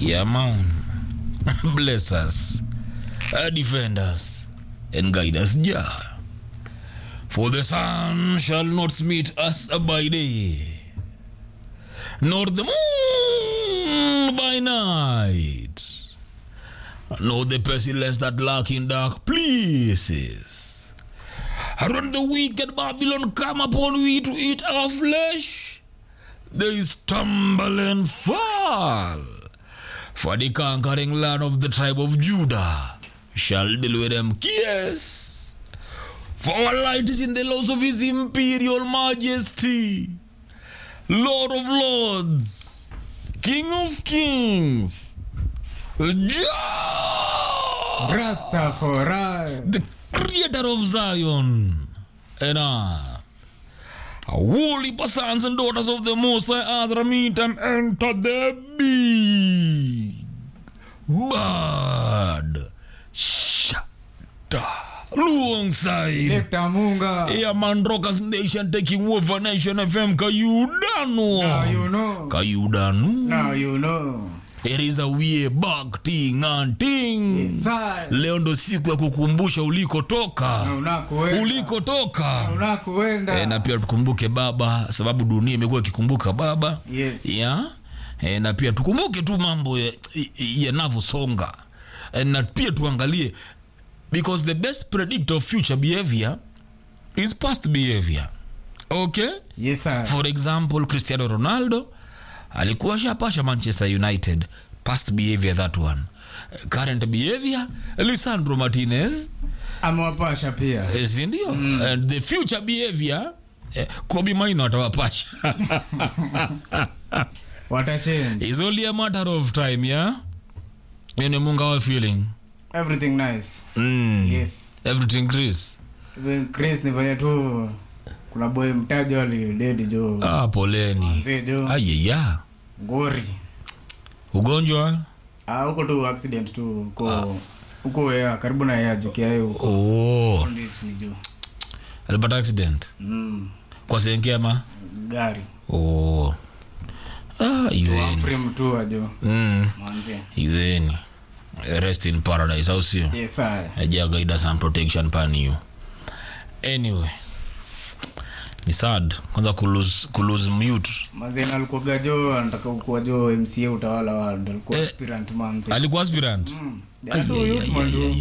Yeah, man. Bless us, uh, defend us, and guide us, Jah. For the sun shall not meet us by day, nor the moon by night, nor the pestilence that lurk in dark places. And when the wicked Babylon come upon we to eat our flesh, they stumble and fall. For the conquering land of the tribe of Judah shall deal with them. Yes. For our light is in the laws of his imperial majesty, Lord of lords, King of kings, Jah, Rastafari. the creator of Zion and earth. Holy sons and daughters of the Most High Azra meet and enter the big bad shada alongside Lekta Munga. yeah, man Rockers Nation taking over Nation FM Kayudano Now you know. Kayudano Now you know. it is a way back ting and ting Sir. leo ndo siku ya kukumbusha ulikotoka Na unakoenda. ulikotoka Unakoenda. e, na pia tukumbuke baba sababu dunia imekuwa ikikumbuka baba Yes. ya e, na pia tukumbuke tu mambo ya- yanavyosonga e, na pia tuangalie because the best predictor of future behavior is past behavior okay Yes, sir. for example cristiano ronaldo alikuwa shapasha manchester united past behavior that one current behavior lisandro martinez Amewapasha pia. Eh, si ndio and the future behavior eh, kobi maino atawapasha Watachange. is only a matter of time yeah yani munga wa feeling Everything nice. mm. Yes. everything chris Even Chris ni venye tu kuna boy mtajo alidedi jo. ah, poleni Mzee jo. ayeya Ngori. ugonjwa Ah, huko tu accident tu huko huko ya karibu na ya jikia huko. oh. Ndich ni jo. alipata accident Mm. kwa senkema Gari. oh. ah, izeni Frame tu ajo. mm. Mwanzie. izeni rest in paradise au sio Yes, sir. ajagaida some protection paniyo anyway ni sad kwanza kulose, kulose mute Manze na alikuwa jo anataka kuwa jo MCA utawala wa alikuwa Eh. aspirant manze. alikuwa aspirant Mm. Jana tu youth man tu.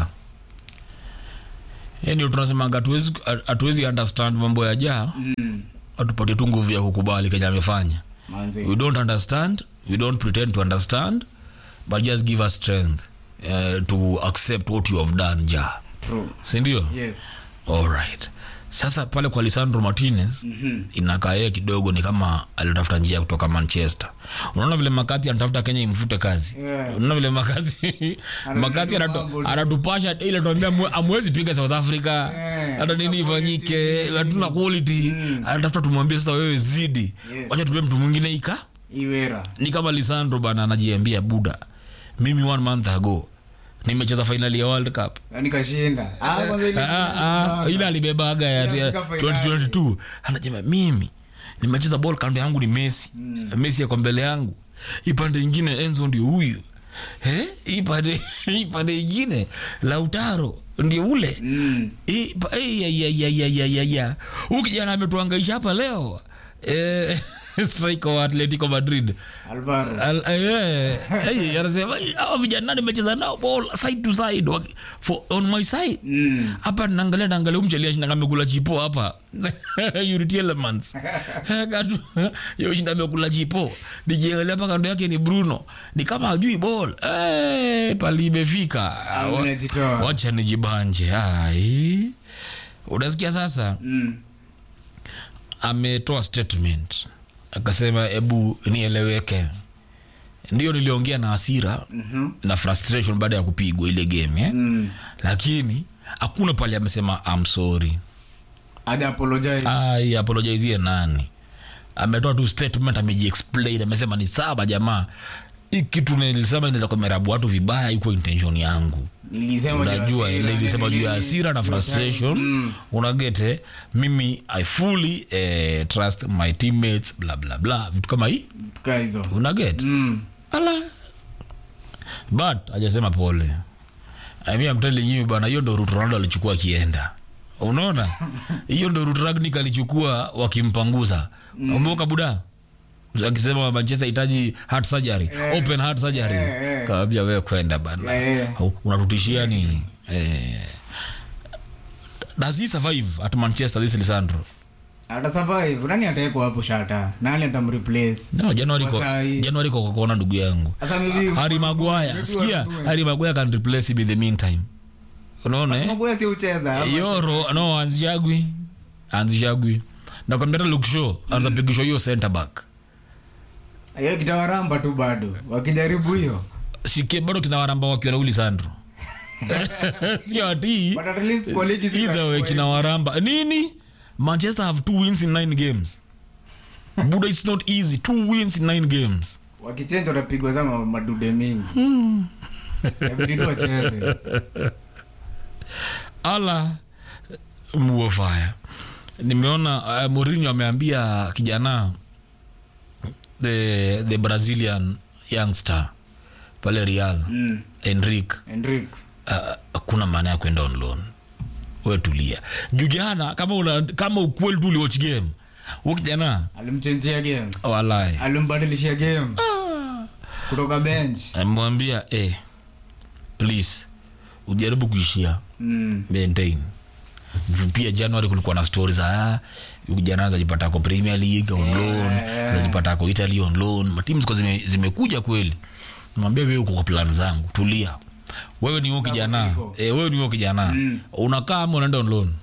yani tunasemanga hatuwezi hatuwezi understand mambo ya jaa Mm. atupatie tu nguvu ya kukubali kenye amefanya Manze. we don't understand we don't pretend to understand but just give us strength uh, to accept what you have done ja True. sindio Yes. alright sasa pale kwa lisandro martinez Mhm. inakaa yeye kidogo ni kama alitafuta njia ya kutoka manchester unaona vile makati anatafuta kenya imfute kazi Yeah. unaona vile makati makati mambo anatu- tu. anatupasha ile tuambia amwezi piga south africa Yeah. hata nini ifanyike hatuna quality anatafuta tumwambie sasa wewe zidi Yes. wacha tupie mtu mwingine ika Iwera. ni kama lisandro bana anajiambia buda mimi one month ago nimecheza fainali ya world cup Yaani kashinda. Ah, kwanza ile. Ah, ah, ile alibebaga ya Ile ya Afrika finali. 2022 anasema mimi nimecheza ball kando yangu ni messi messi yako mbele yangu ipande ingine enzo ndio huyu Eh, ipande ipande ingine lautaro ndio ule Mm. Hii pa- eh, ya, ya, ya, ya, ya, ya, ya. huyu kijana ametuangaisha hapa leo eh, striker wa atletico madrid Alvaro. Al- eh, eh, anasema "Eh, hawa vijana nimecheza nao ball side to side waki- for, on my side Mm. hapa naangalia naangalia umchelia shinda amekula chipo hapa Unity Elements Katu yo shinda amekula chipo nikiangalia hapa kando yake ni Bruno ni kama hajui ball eh pali imefika Wa- Unajitoa. wacha nijibanje ai unasikia sasa Mm. ametoa statement akasema hebu nieleweke ndio niliongea na hasira Mhm. na frustration baada ya kupigwa ile game eh? Mm. lakini hakuna pale amesema am sorry Haja apologize. ai apologizie nani ametoa tu statement amejiexplain amesema ni sawa jamaa hii kitu nilisema inaweza kumerabu watu vibaya iko intention yangu Nilisema juu ya unajua hasira, ile ilisema juu ya nini, hasira na juu ya frustration Mm. unagete mimi i fully eh, trust my teammates bla bla bla vitu kama hii Vitu kaa hizo. unaget Mm. ala but hajasema pole I mean, I'm telling you bana hiyo ndo route Ronaldo alichukua akienda unaona hiyo ndo route Rangnick alichukua wakimpanguza umbuka buda akisema manchester hitaji heart surgery open heart surgery Eh, eh. kaambia wewe kwenda bana Eh. unatutishia nini eh. does he survive at manchester this lisandro ata survive nani ataekwa hapo shata nani atamreplace no januari Kwa ko saa hii. januari ko kokona ndugu yangu sasa maybe Harry Maguire maybe sikia wanunue. Harry Maguire can replace him in the meantime unaona eh? Maguire si ucheza ama- yoro no anzishagwi anzishagwi nakwambia hata Luke Shaw anza pigishwa hiyo center back hiyo kitawaramba tu bado wakijaribu hiyo sikie bado kina waramba wakiwa na Willy Sandro sio ati but at least kwa ligi si either way kina waramba nini Manchester have two wins in nine games Buda it's not easy two wins in nine games wakichenja watapigwa sama madude mingi Inabidi tu wacheze ala muofaya nimeona uh, Mourinho ameambia kijana the, the brazilian youngster pale real Mm. enrique Enrique. uh, hakuna maana ya kwenda on loan we tulia juu jana kama una, kama ukweli tu uliwatch game hu kijana alimchenjia game walai alimbadilishia game kutoka bench amemwambia eh, please ujaribu kuishia mm. maintain juu pia january kulikuwa na stori za ah, huyu jana zajipatako premier league on loan yeah. zajipatako italy on loan matimu ziko zime, zimekuja kweli mwambia wewe uko kwa plan zangu tulia wewe ni huyo kijana ziko. eh, wewe ni huyo kijana unakaa ama unaenda on loan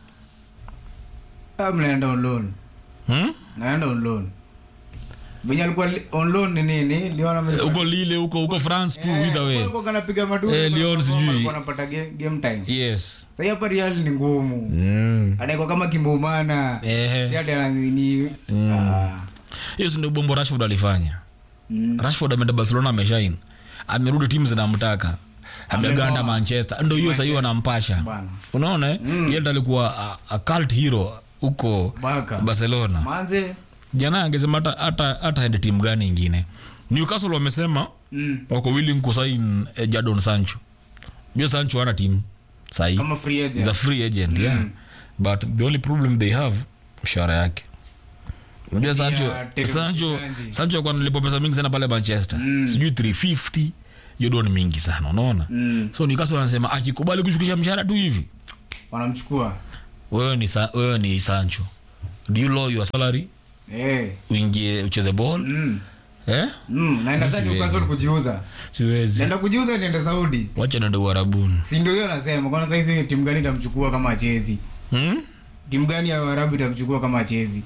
Ah, mnaenda on loan hmm? naenda on loan venye alikuwa li- on loan ni nini liona mimi- uko lile huko huko france tu Eh, either way walikuwa kanapiga madu Eh, Lyon sijui. walikuwa wanapata game, game time yes sasa hapa real ni ngumu mm. anaekwa kama kimbumana Ehe. si ati ananini ah. hiyo si ndio bombo rashford alifanya Mm. rashford ameenda barcelona ameshain amerudi timu zinamtaka ameganda Amenoa. manchester ndo hiyo sahii wanampasha Bana. unaona eh? yeye ndo alikuwa a, a cult hero huko Baka. barcelona manze jana angesema hata hata hata aende timu gani ingine newcastle wamesema mm. wako willing kusain eh, jadon sancho jua sancho ana timu sahii kama free agent is a free agent yeah but the only problem they have mshahara yake unajua sancho Terry sancho Mshikanji. sancho kwa nilipo pesa mingi sana pale manchester sijui 350 hiyo ndo ni mingi sana unaona Mm. so nikaso wanasema akikubali kushukisha mshahara tu hivi wanamchukua wewe ni sa, wewe ni sancho do you lower your salary eh. uingie ucheze ball mm. eh mm. naenda sasa Siwezi. Newcastle kujiuza siwezi naenda kujiuza niende saudi wacha nende uharabuni si ndio hiyo nasema kwana saizi timu gani itamchukua kama achezi hmm? timu gani ya arabu itamchukua kama achezi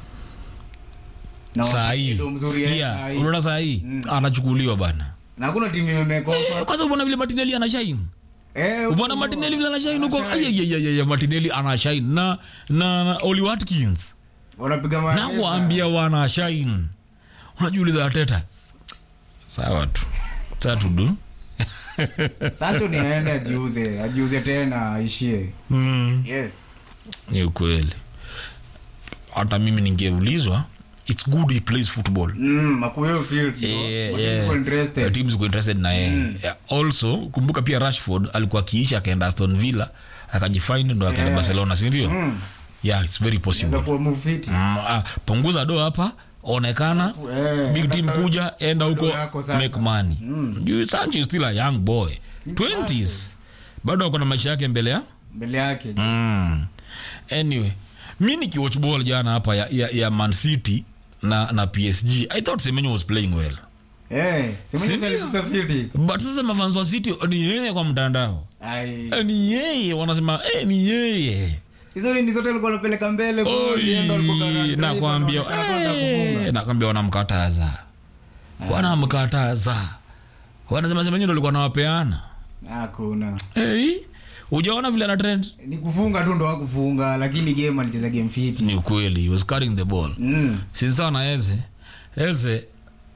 Na saa hii ndio mzuri, eh, sikia saa hii. unaona saa hii anachukuliwa bana na hakuna timu imemekofa kwanza ubona vile matineli anashaini eh, ubona matineli vile anashaini huko ayayayaya matineli anashaini na na, na oli watkins wanapiga maana nawaambia wanashaini unajiuliza ateta sawa tu tatu du Sancho ni aende ajiuze ajiuze tena aishie mm. yes ni ukweli hata mimi ningeulizwa its good he plays football mm, makuyo field no? Eh, But eh, siko interested. eh, teams ziko interested na yeye Yeah, also kumbuka pia rashford alikuwa akiisha akaenda aston villa akajifind ndo akaenda Yeah. barcelona sindio Mm. yeah its very possible Inaweza kuwa move fit. mm, ah, punguza do hapa onekana Eh, big team sasa- kuja enda huko do yako sasa. make money mm. sancho is still a young boy 20s bado ako na maisha yake mbele ya mbele yake mm. anyway mi nikiwatch ball jana hapa ya, ya, ya man city na, na psg i thought semenyo was playing well Eh, Semenyo Sindio? alikuza fiti. but sasa mafans wa city ni yeye kwa mtandao Ai. Eh, ni yeye wanasema eh, ni yeye hizo ni zote alikuwa anapeleka mbele ball, Oi, yeye ndo alikuwa kana- nakwambia anaonekana kwenda eh, kufunga. nakwambia wanamkataza wanamkataza wanasema semenyo ndo alikuwa nawapeana hakuna hey, ujaona vile ana trend ni kufunga tu ndo wakufunga lakini game alicheza game fiti ni ukweli he was carrying the ball mm. sinsawa na eze eze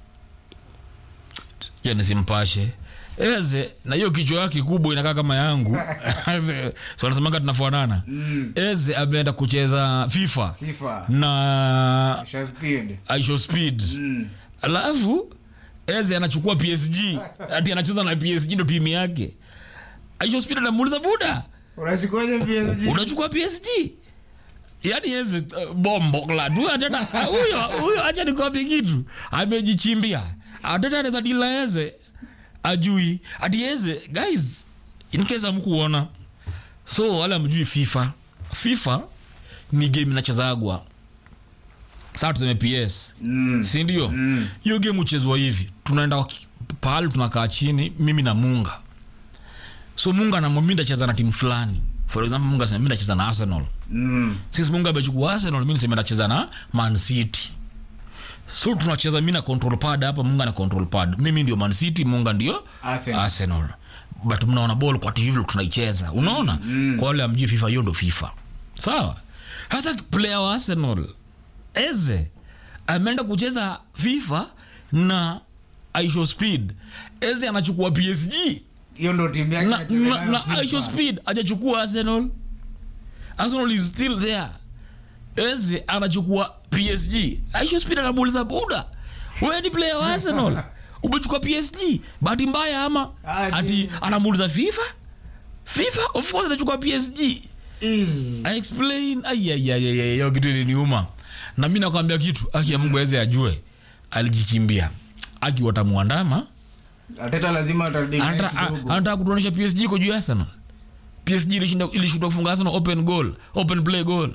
ya nisimpashe eze na hiyo kichwa yake kubwa inakaa kama yangu so nasemanga tunafanana Mm. eze ameenda kucheza fifa FIFA na Asha speed aisho speed mm. alafu eze anachukua psg ati anacheza na psg ndo timu yake aisho spida namuuliza buda unashikoje PSG unachukua psg yaani eze uh, bombo klad huyo ateta huyo huyo acha nikwambie kitu amejichimbia ateta anaweza dila eze ajui ati eze guys in case amkuona so wale amjui fifa fifa ni game inachezagwa saa tuseme ps Mm. sindio hiyo game uchezwa hivi tunaenda waki- pahali tunakaa chini mimi na munga so munga namwambia ndacheza na timu fulani for example munga sema mi ndacheza na arsenal Mm. since munga amechukua arsenal mi niseme ndacheza na man city so tunacheza mi na control pad hapa munga na control pad mimi ndio man city munga ndio Arsenal. arsenal but mnaona ball kwa tv vile tunaicheza unaona mm. kwa wale amjui fifa hiyo ndo fifa sawa hasa player wa arsenal eze ameenda kucheza fifa na aisho speed eze anachukua psg hiyo ndo timu yake na, anacheza na, nayo na FIFA. aisho speed ajachukua arsenal arsenal is still there eze anachukua psg aisho speed anamuuliza buda wewe ni player wa arsenal umechukua psg bahati mbaya ama Ati. ati anamuuliza fifa fifa of course anachukua psg Ih. I explain ayayayaya hiyo kitu iliniuma na mi nakwambia kitu aki ya mungu aweze ajue alijichimbia aki watamwandama Arteta lazima atarudi naye Anataka- kidogo. a- anataka kutuonyesha psg iko juu ya arsenal psg ilishinda- ilishindwa kufunga arsenal open goal open play goal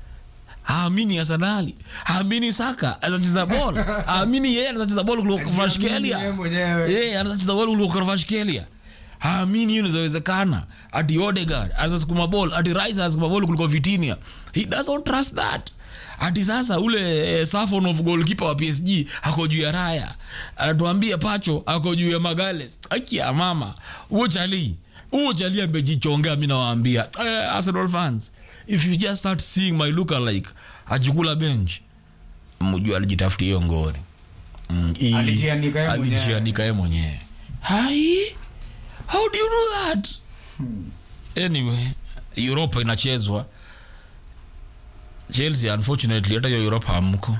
haamini arsenali haamini saka anacheza bol haamini yeye anacheza bol kuliko Yeye Kvaratskhelia. mwenyewe. yeye anacheza bol kuliko Kvaratskhelia. haamini hiyo inawezekana ati Odegaard anasukuma ball ati Rice anasukuma ball kuliko Vitinha he doesn't trust that ati sasa ule eh, Safon of goalkeeper wa PSG ako juu ya Raya anatuambia Pacho ako juu ya Magales aki ya mama huo chali huo chali amejichongea mimi nawaambia eh, Arsenal fans if you just start seeing my look alike ajikula bench mjua alijitafutia hiyo ngori Mm, hii- Alijianika yeye mwenyewe. alijianika yeye mwenyewe hai how do you do that anyway europa inachezwa chelsea unfortunately hata hiyo europa hamko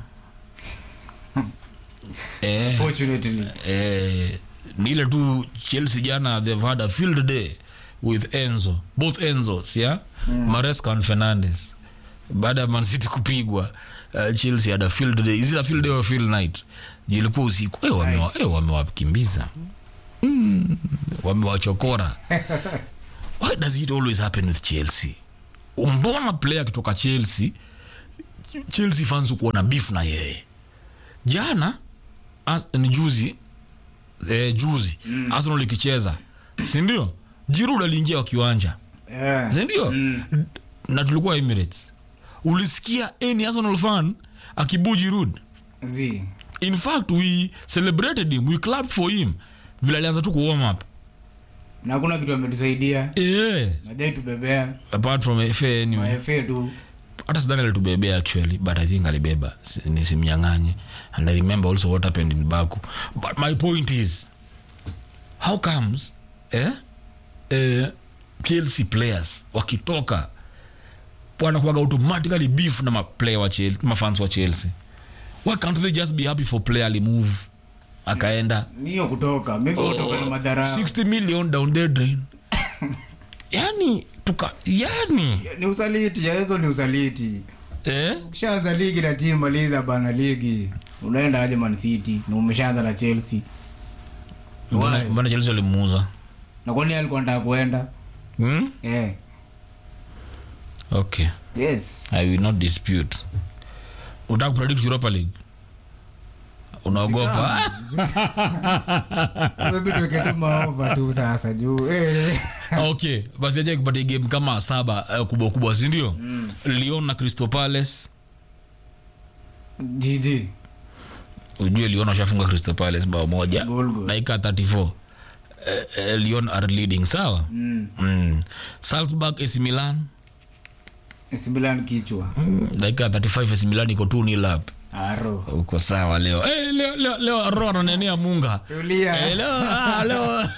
eh, Fortunately. eh, ni ile tu chelsea jana they've had a field day with enzo both enzos yeah mm. maresca and fernandes baada ya mancity kupigwa uh, chelsea had a field day is it a field day or field night Juu ilikuwa usiku eh, wamewa- Night. eh, wamewakimbiza mm, wamewachokora why does it always happen with chelsea mbona player akitoka chelsea chelsea fans kuwa na beef na yeye jana as, ni juzi eh, juzi mm. arsenal ikicheza sindio jirud aliingia wa kiwanja Yeah. sindio Mm. na tulikuwa emirates ulisikia any arsenal fan akibu jirud Zi. in fact we celebrated him we clapped for him vile alianza tu kuwarm up na hakuna kitu ametusaidia eh, najai tubebea apart from fa anyway mafa tu hata sidhani alitubebea actually but i think alibeba Si- nisimnyang'anye and i remember also what happened in baku but my point is how comes eh, eh, chelsea players wakitoka wanakuaga automatically beef na maplayer wa chelsea mafans wa chelsea why can't they just be happy for player alimove akaenda niyo kutoka maybe kutoka na madharau 60 million down the drain yani tuka yani ni usaliti yaezo ni usaliti eh? ukishaanza ligi na timu maliza bana ligi unaenda aje man city na umeshaanza na chelsea mbona Why? mbona chelsea walimuuza na kwani alikuwa nataka kuenda hmm? eh. okay yes i will not dispute utaka kupredict europa league unaogopa maybe tuweke tu maova tu sasa juu eh. okay basi aja kupatia game kama saba uh, kubwa kubwa sindio mm. lyon na crystal palace gg ujue lyon washafunga crystal palace bao moja Goal, goal. dakika 34 uh, uh, lyon are leading sawa mm. mm. salzburg ac milan similan kichwa mm. dakika 35 ac milan iko tu nilap aro uko sawa leo hey, leo, leo, leo ro ananenea munga tulia Eh, leo, ah, leo.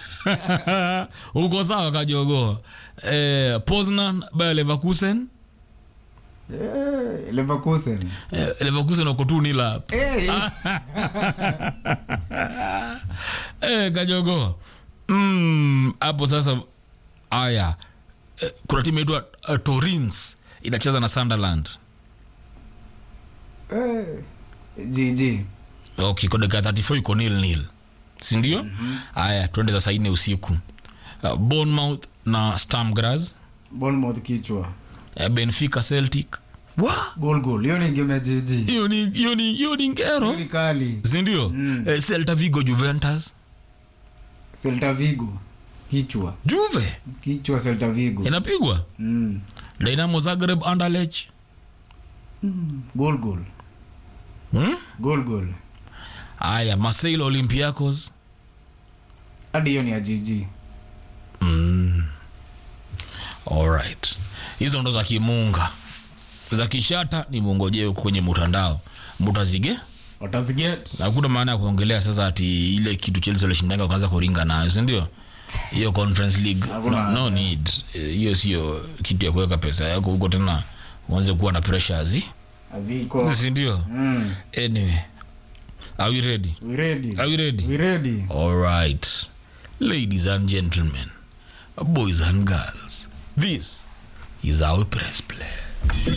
uko sawa kajogo eh, poznan bayer leverkusen Eh, Leverkusen. Eh, leverkusen wako tu nila hapo Eh, eh, kajogo Mm, hapo sasa aya eh, kuna timu inaitwa uh, torins inacheza na sunderland eh, GG. okay kwa dakika 34 iko nil nil sindio haya twende za saa nne usiku uh, bournemouth na stamgras Bournemouth kichwa. uh, benfica celtic wa Goal goal. Hiyo ni game ya GG. hiyo ni hiyo ni hiyo ni ngero Ni kali. sindio mm. eh, celta vigo juventus Celta Vigo. Kichwa. juve Kichwa Celta Vigo. inapigwa Mm. dynamo zagreb anderlech Goal goal. hmm? Goal goal. aya marseille olympiacos Hadi hiyo ni ya GG. mm. alright hizo ndo za kimunga za kishata ni mungojee huko kwenye mtandao mutazige Wataziget. hakuna maana ya kuongelea sasa ati ile kitu chelsea walishindaga wakaanza kuringa nayo sindio hiyo conference league Hakuna no, no need Eh, hiyo sio kitu ya kuweka pesa yako huko tena uanze kuwa na pressures Aziko. sindio Mm. anyway are we ready We ready. are we ready We ready. all right ladies and gentlemen boys and girls this is our press play